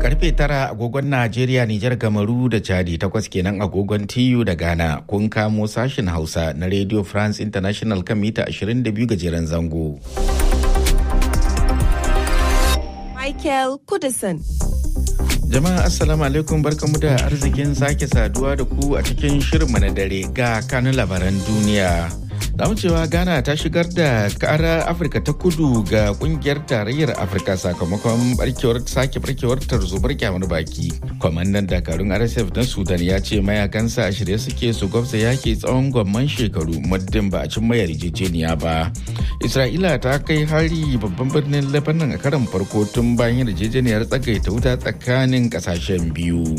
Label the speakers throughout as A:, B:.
A: karfe tara agogon Najeriya, Nijar, Gamaru da Chadi takwas kenan agogon TU da Ghana kun kamo sashen Hausa na Radio France International kan mita 22 gajeren zango.
B: Michael Kudison.
A: Jama'a Assalamu alaikum barkamu da arzikin sake saduwa da ku a cikin shirinmu na dare ga kanun labaran duniya. Zamu cewa Ghana ta shigar da kara Afirka ta kudu ga kungiyar tarayyar Afirka sakamakon barkewar sake barkewar tarzobar kyamar baki. Kwamandan dakarun RSF na Sudan ya ce mayakansa a shirye suke su gwabza yaki tsawon gwamman shekaru muddin ba a cin mayar yarjejeniya ba. Isra'ila ta kai hari babban birnin Lebanon a karan farko tun bayan yarjejeniyar tsagaita wuta tsakanin kasashen biyu.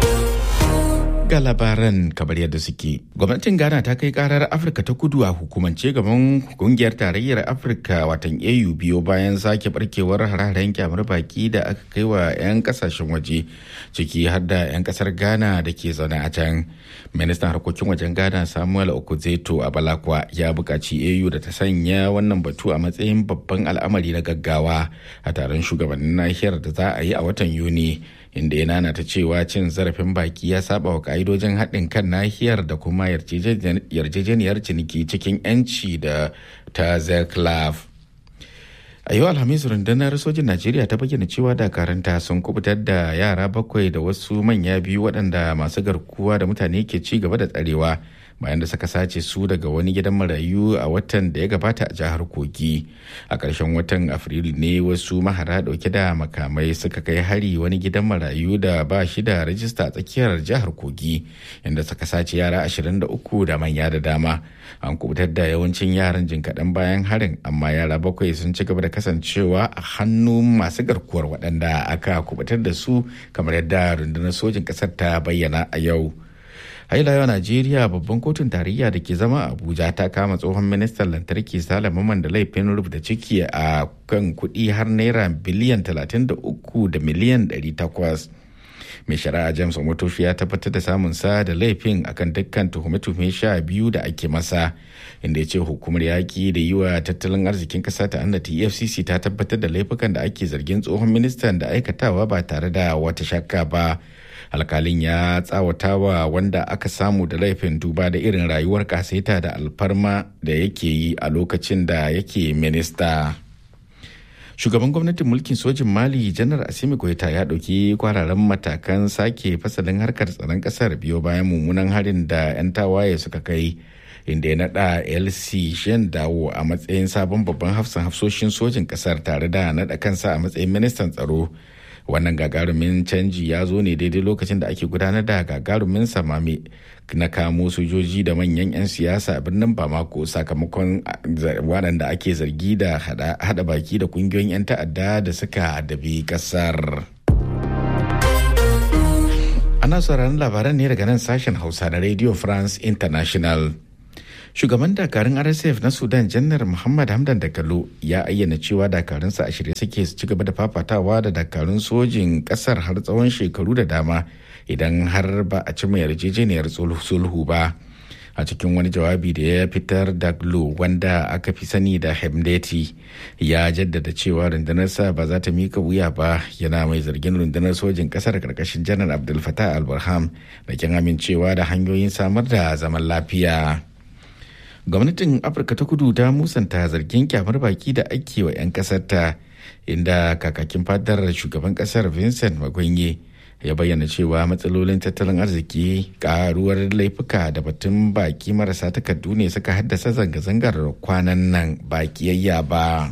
A: ga labaran kamar yadda suke. Gwamnatin Ghana ta kai karar Afirka ta kudu a hukumance gaban kungiyar tarayyar Afirka watan AU biyo bayan sake barkewar hararen kyamar baki da aka kai wa 'yan kasashen waje ciki har da 'yan kasar Ghana da ke zaune a can. Ministan harkokin wajen Ghana Samuel Okuzeto a Balakwa ya buƙaci AU da ta sanya wannan batu a matsayin babban al'amari na gaggawa a taron shugabannin nahiyar da za a yi a watan Yuni. inda ya nanata cewa cin zarafin baki ya saba wa ka'idojin haɗin kan nahiyar da kuma yarjejeniyar ciniki cikin 'yanci da ta zeclaf a yau alhamis rundunar sojin najeriya ta bayyana cewa dakaranta sun kubutar da yara bakwai da wasu manya biyu waɗanda masu garkuwa da mutane ke ci gaba da tsarewa bayan da suka sace su daga wani gidan marayu a watan da ya gabata a jihar kogi a ƙarshen watan afrilu ne wasu mahara ɗauke da makamai suka kai hari wani gidan marayu da ba shi da rajista a tsakiyar jihar kogi inda suka sace yara 23 da manya da dama an kubutar da yawancin yaran jin kaɗan bayan harin amma yara bakwai sun ci gaba da kasancewa a hannun masu garkuwar waɗanda aka kubutar da su kamar yadda rundunar sojin ƙasar ta bayyana a yau hailawa najeriya babban kotun tarayya da ke zama abuja ta kama tsohon ministan lantarki salaman da laifin rubuta ciki a kan kuɗi har naira biliyan 33 da miliyan 800 mai shari'a james omotoshi ya tabbatar da samun sa da laifin akan dukkan tuhume-tuhume sha biyu da ake masa inda ya ce hukumar yaƙi da yi wa tattalin arzikin ƙasa ta annata efcc ta tabbatar da laifukan da ake zargin tsohon ministan da aikatawa ba tare da wata shakka ba alkalin ya tsawata wa wanda aka samu da laifin duba da irin rayuwar kasaita da alfarma da yake yi a lokacin da yake minista shugaban gwamnatin mulkin sojin mali janar asimi goita ya ɗauki kwararren matakan sake fasalin harkar tsaron ƙasar biyo bayan mummunan harin da 'yan tawaye suka kai inda ya naɗa lc shen dawo a matsayin sabon babban hafsan hafsoshin sojin ƙasar tare da naɗa kansa a matsayin ministan tsaro wannan gagarumin canji ya zo ne daidai lokacin da ake gudanar da gagarumin samame na kamo sojoji da manyan 'yan siyasa a birnin bamako sakamakon waɗanda ake zargi da hada baki da kungiyoyin 'yan ta'adda da suka adabi kasar ana sauraron labaran ne daga nan sashen hausa na radio france international shugaban dakarun rsf na sudan janar muhammad hamdan dagalo ya ayyana cewa dakarunsa a shirye suke su ci gaba da fafatawa da dakarun sojin kasar har tsawon shekaru da dama idan har ba a cima yarjejeniyar sulhu ba a cikin wani jawabi da ya fitar daglo wanda aka fi sani da hemdeti ya jaddada cewa rundunarsa ba za ta mika wuya ba yana mai zargin rundunar sojin kasar karkashin janar abdul fatah al-burham da kin amincewa da hanyoyin samar da zaman lafiya gwamnatin afirka ta kudu ta musanta zargin kyamar baki da ake wa 'yan kasarta inda kakakin fadar shugaban kasar vincent magwanye ya bayyana cewa matsalolin tattalin arziki karuwar laifuka da batun baki marasa takardu ne suka haddasa zanga-zangar kwanan nan bakiyayya ba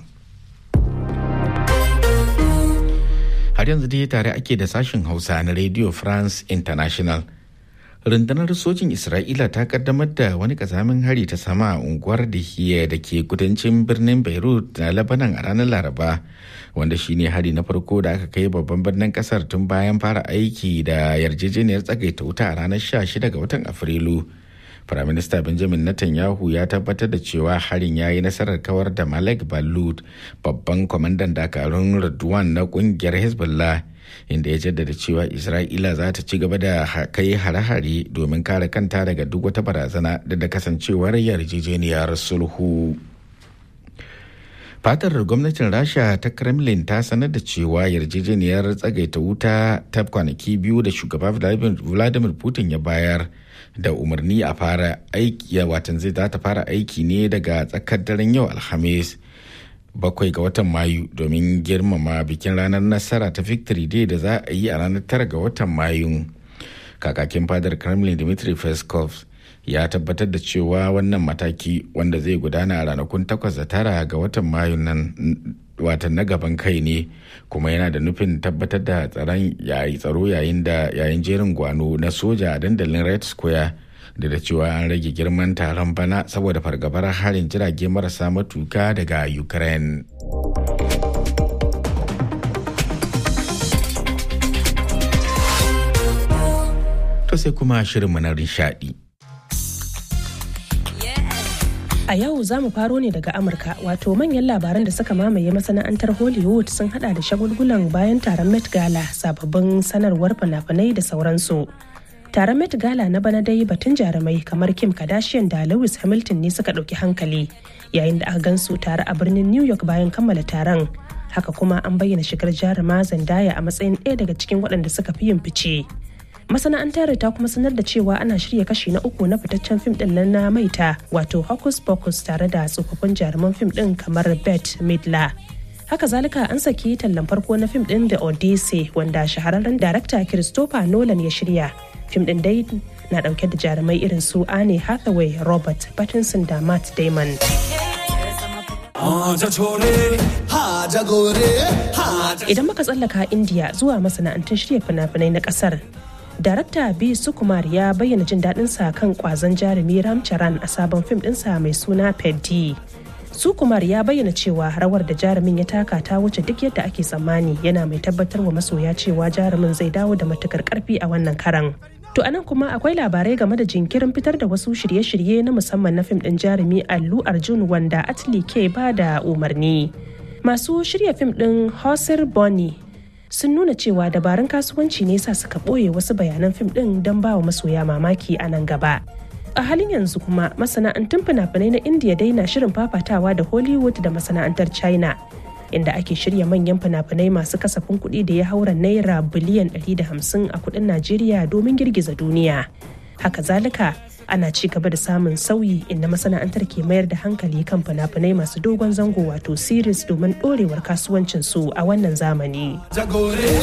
A: har yanzu dai tare ake da sashen hausa na radio france international rundunar sojin isra'ila ta kaddamar da wani kazamin hari ta sama a unguwar da da ke kudancin birnin beirut na labanan a ranar laraba wanda shine hari na farko da aka kai babban birnin kasar tun bayan fara aiki da yarjejeniyar tsagaita wuta a ranar 16 ga watan afrilu Firaminista Benjamin Netanyahu ya tabbatar da cewa harin ya yi nasarar kawar da Malek Balud babban kwamandan dakarun Radwan na kungiyar Hezbollah inda ya jaddada cewa Isra'ila za ta ci gaba da kai hare-hare domin kare kanta daga duk wata barazana da da kasancewar yarjejeniyar sulhu. fatar gwamnatin rasha ta kremlin ta sanar da cewa yarjejeniyar tsagaita wuta ta kwanaki biyu da shugaba vladimir putin ya bayar da umarni a fara aiki watan zai ta fara aiki ne daga tsakar daren yau alhamis bakwai ga watan mayu domin girmama bikin ranar nasara ta victory day da za a yi a ranar tara ga watan mayu kakakin fadar kremlin dmitry peskov ya tabbatar da cewa wannan mataki wanda zai gudana a ranakun takwas da tara ga watan mayu nan watan na gaban kai ne kuma yana da nufin tabbatar da tsaron yayi tsaro yayin da yayin jerin gwano na soja a dandalin red square da da cewa an rage girman taron bana saboda fargabar harin jirage marasa matuka daga ukraine to sai kuma shirinmu na nishadi
C: A yau za mu faro ne daga Amurka wato manyan labaran da suka mamaye masana'antar Hollywood sun hada da shagulgulan bayan taron Met Gala sababbin sanarwar fina-finai da sauransu. Taron Met Gala na bana dai batun jarumai kamar Kim Kardashian da Lewis Hamilton ne suka ɗauki hankali yayin da aka gansu tare a birnin New York bayan kammala taron. Haka kuma an bayyana shigar jaruma Zendaya a matsayin ɗaya daga cikin waɗanda suka fi yin fice. masana'antar ta kuma sanar da cewa ana shirya kashi na uku na fitaccen fim din nan na maita wato hocus pocus tare da tsofaffin jaruman fim din kamar bet midla haka zalika an saki tallan farko na fim din da odyssey wanda shahararren darakta christopher nolan ya shirya fim din dai na dauke da jarumai irin su anne hathaway robert pattinson da matt damon idan muka tsallaka india zuwa masana'antun shirya fina-finai na kasar Darakta B. Sukumar ya bayyana jin daɗinsa kan ƙwazon jarumi Ramcharan a sabon fim ɗinsa mai suna Peddi. Sukumar ya bayyana cewa rawar da jarumin ya taka ta wuce duk yadda ake tsammani yana mai tabbatar wa masoya cewa jarumin zai dawo da matukar karfi a wannan karan. To anan kuma akwai labarai game da jinkirin fitar da wasu shirye-shirye na musamman na fim ɗin jarumi Allu Arjun wanda Atli ke ba da umarni. Masu shirya fim ɗin Hosir Bonny sun nuna cewa dabarun kasuwanci ne sa suka ɓoye wasu bayanan fim ɗin don ba wa masoya mamaki a nan gaba. A halin yanzu kuma masana'antun fina-finai na India dai na shirin fafatawa da Hollywood da masana'antar China. Inda ake shirya manyan fina-finai masu kasafin kuɗi da ya haura naira biliyan 150 a kuɗin Najeriya domin girgiza duniya. Haka zalika ana ci gaba da samun sauyi inda masana'antar ke mayar da hankali kan fina-finai masu dogon zango wato series domin ɗorewar kasuwancinsu a wannan zamani.